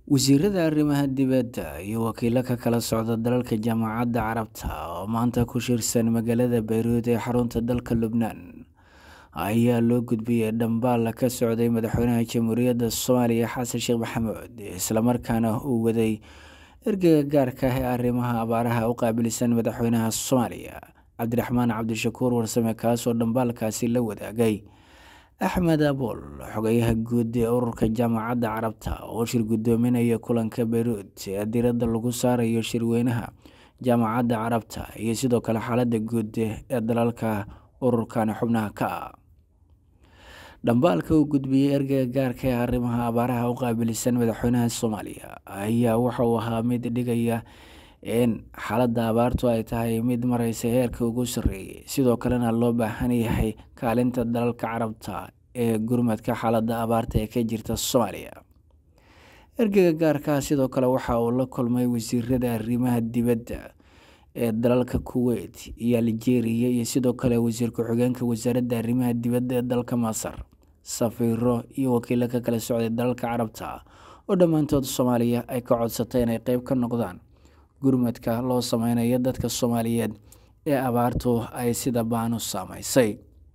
Wasiirada arrimaha dibadda iyo wakiilo ka kala socda dalalka Jaamacadda Carabta oo maanta ku shirsan magaalada Beirut ee xarunta dalka Lubnaan ayaa loo gudbiyay dhambaal ka socday madaxweynaha Jamhuuriyadda Soomaaliya Xasan Sheekh Maxamuud isla markaana uu waday ergeyga gaarka ah ee arrimaha abaaraha u qaabilsan madaxweynaha Soomaaliya Cabdiraxmaan Cabdishakuur Warsame kaasoo dhambaalkaasi la wadaagay Axmed Abool xogayaha guud ee ururka Jaamacadda Carabta oo shir gudoominaya kulanka Beirut ee diiradda lagu saarayo shirweynaha Jaamacadda Carabta iyo sidoo kale xaaladda guud ee dalalka ururkan xubnaha ka ah dhambaalka uu gudbiyey ergeyga gaarka ee arrimaha abaaraha u qaabilsan madaxweynaha Soomaaliya ayaa waxa uu ahaa mid dhigaya in xaaladda abaartu ay tahay mid mareysa heerka ugu sarreeyay sidoo kalena loo baahan yahay kaalinta dalalka carabta ee gurmadka xaaladda abaarta ee ka jirta Soomaaliya ergeyga gaarka ah sidoo kale waxa uu la kulmay wasiirada arrimaha dibadda ee dalalka Kuwait iyo Algeria iyo sidoo kale wasiir ku-xigeenka wasaaradda arrimaha dibadda ee dalka Masar safiiro iyo wakiilo ka kala socday dalalka carabta oo dhammaantood Soomaaliya ay ka codsatay inay qeyb ka noqdaan gurmadka loo sameynayo dadka Soomaaliyeed ee abaartu ay sida ba'an u saameysay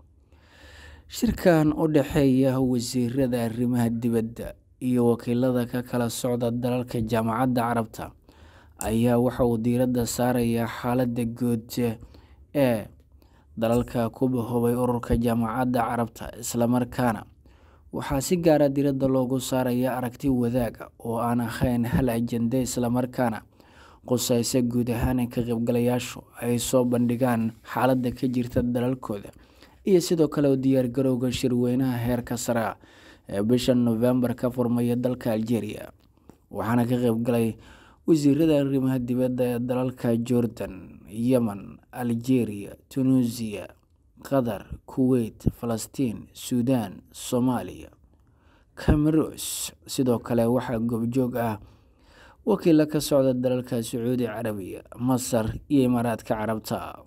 shirkan u dhexeeya wasiirada arrimaha dibadda iyo wakiilada ka kala socda dalalka Jaamacadda Carabta ayaa waxa uu diiradda saarayaa xaaladda guud ee dalalka ku bahoobay ururka Jaamacadda Carabta isla markaana waxaa si gaar ah diiradda loogu saarayaa aragti wadaag oo aan ahayn hal ajende isla markaana qusaysa guud ahaan in ka qaybgalayaashu ay soo bandhigaan xaaladda ka jirta dalalkooda iyo sidoo kale u diyaargarowga shirweynaha heerka sare ah ee bisha November ka furmaya dalka Algeria waxaana ka qaybgalay wasiirada arrimaha dibadda ee dalalka Jordan, Yemen, Algeria, Tunisia, Qatar, Kuwait, Falastiin, Suudaan, Soomaaliya, Comoros sidoo kale waxaa goobjoog ah wakiilo ka socda dalalka Sacuudi Carabiya, Masar iyo Imaaraadka Carabta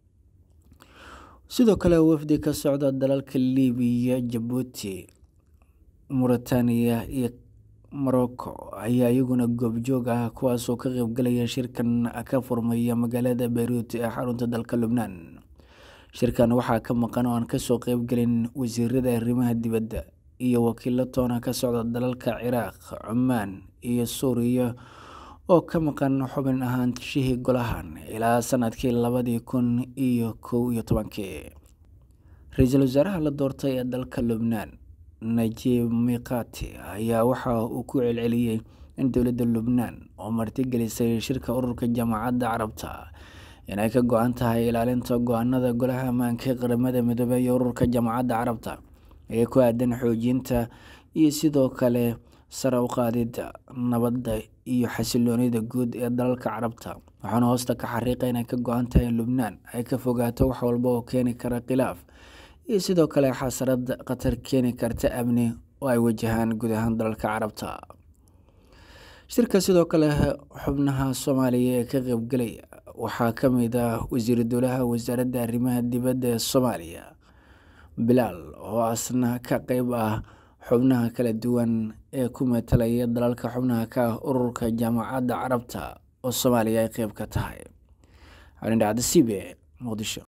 sidoo kale wafdi ka socda dalalka Liibiya, Jabuuti, Mauritania iyo Morocco ayaa iyaguna goobjoog ah kuwaasoo ka qaybgalaya shirkan ka furmaya magaalada Beirut ee xarunta dalka Lubnaan shirkan waxaa ka maqan oo aan kasoo qeybgelin wasiirada arrimaha dibadda iyo wakiilo toona ka socda dalalka Ciraaq, Cumaan iyo Suuriya oo ka maqan xubin ahaanshihii golahan ilaa sanadkii labadii kun iyo kow iyo tobankii ra-iisul wasaaraha la doortay ee dalka Lubnaan Najib Mikati ayaa waxa uu ku celceliyey in dowladda Lubnaan oo martigelisay shirka ururka Jaamacadda Carabta inay ka go-an tahay ilaalinta go-aanada golaha ammaanka ee qaramada midoobay iyo ururka Jaamacadda Carabta ee ku aadan xoojinta iyo sidoo kale sare u qaadidda nabadda iyo xasilloonida guud ee dalalka carabta waxaana hoosta ka xariiqay inay ka go-an tahay in Lubnaan ay ka fogaato wax walba oo keeni kara khilaaf iyo sidoo kale xasarad khatar keeni karta amni oo ay wajahaan guud ahaan dalalka carabta shirka sidoo kale xubnaha Soomaaliya ee ka qaybgalaya waxaa ka mid ah wasiiru dowlaha wasaaradda arrimaha dibadda ee Soomaaliya Bilaal oo asna ka qeyb ah xubnaha kala duwan ee ku metelaya dalalka xubnaha ka ah ururka Jaamacadda Carabta oo Soomaaliya ay qeyb ka tahay Arindhacda CB Muqdisho